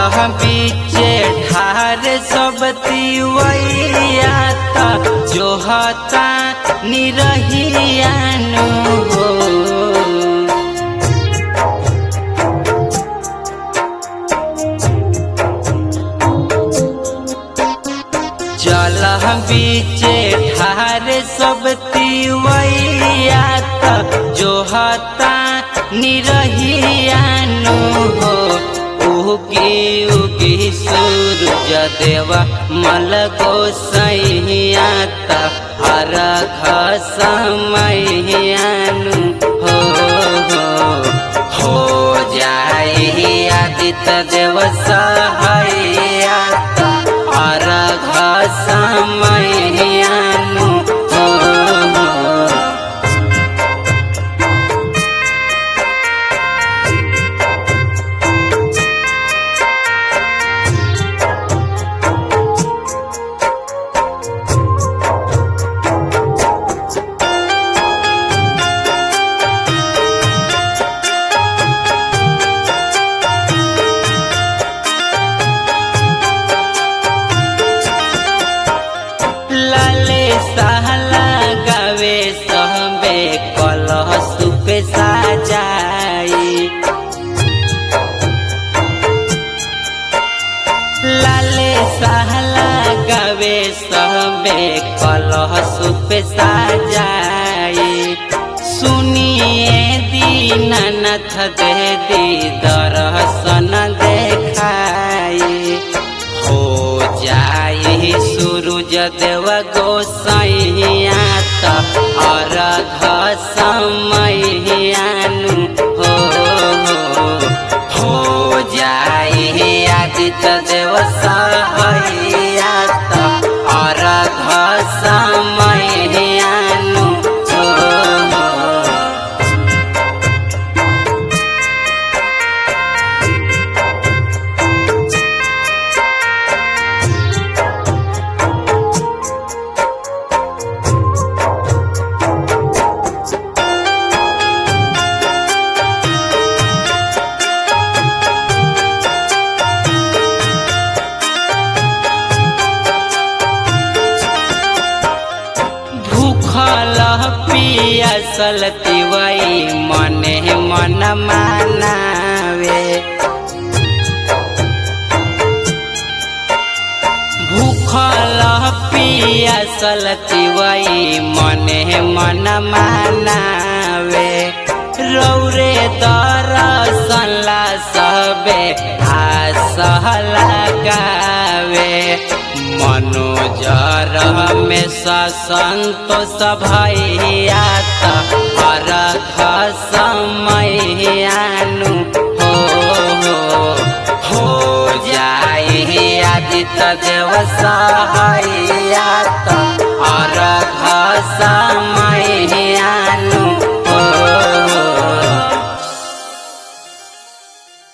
बीचे ठार सब तिवैया त जो हता निरहियानु हो जल बीचे ठार सब तिवैया त जो हता निरहियानु हो उगी उगी सूरज देवा मल गोसैया त अर्घ समैयानु हो हो हो जाई आदित्य देव सहैया त अर्घ समैयानु हो हो लाले सहला गावे सहबे कलह सुपे साजाई लाले सहला गावे सहबे कलह सुपे साजाई सुनिए दीनानाथ दे दी दर्शन देखाई हो जाई सूरज देव गोसैया त अर्घ समैयानु हो हो हो जाई आदित्य देव सहैया त अर्घ समैयानु हो हो भूखल पियासल तिवई मने मन मानावे भूखल पियासल तिवई मने मन मानावे रौरे दरसला सबे आसह लगावे मनोजर में संतोष भैया त